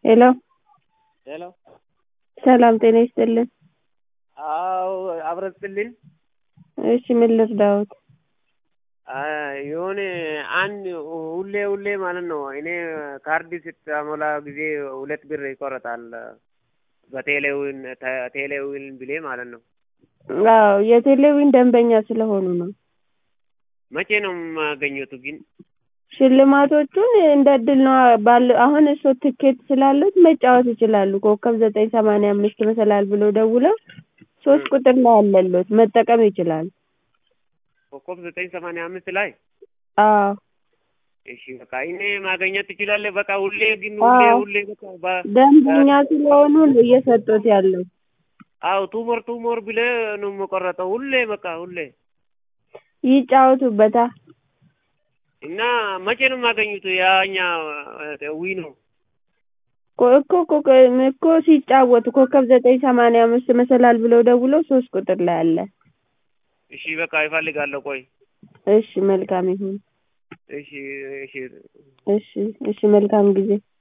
ሄሎ ሄሎ ሰላም ጤና ይስጥልን። አዎ አብረስልኝ እሺ ምን ልርዳዎት? የሆነ አንድ ሁሌ ሁሌ ማለት ነው እኔ ካርድ ስታሞላ ጊዜ ሁለት ብር ይቆረጣል በቴሌዊን ቴሌዊን ብሌ ማለት ነው። አዎ የቴሌዊን ደንበኛ ስለሆኑ ነው። መቼ ነው የማገኘቱ ግን? ሽልማቶቹን እንደ እድል ነው ባለ አሁን እርስዎ ትኬት ስላሉት መጫወት ይችላሉ። ኮከብ ዘጠኝ ሰማንያ አምስት መሰላል ብለው ደውለው ሶስት ቁጥር ላይ አለልዎት መጠቀም ይችላሉ። ኮከብ ዘጠኝ ሰማንያ አምስት ላይ አዎ እሺ በቃ እኔ ማገኘት ትችላለህ። በቃ ሁሌ ግን ሁሌ አዎ። ሁሌ በቃ በ- ደንበኛ ስለሆኑ ነው እየሰጡት ያለው። አዎ ቱሞር ቱሞር ብለህ ነው የምቆረጠው ሁሌ በቃ ሁሌ ይጫወቱበታ። እና መቼ ነው የማገኙት? ያኛ ዊ ነው ኮ- እኮ ኮ- እኮ ሲጫወቱ ኮከብ ዘጠኝ ሰማንያ አምስት መሰላል ብለው ደውለው ሶስት ቁጥር ላይ አለ። እሺ በቃ ይፈልጋለሁ። ቆይ እሺ መልካም ይሁን። እሺ እሺ እሺ እሺ መልካም ጊዜ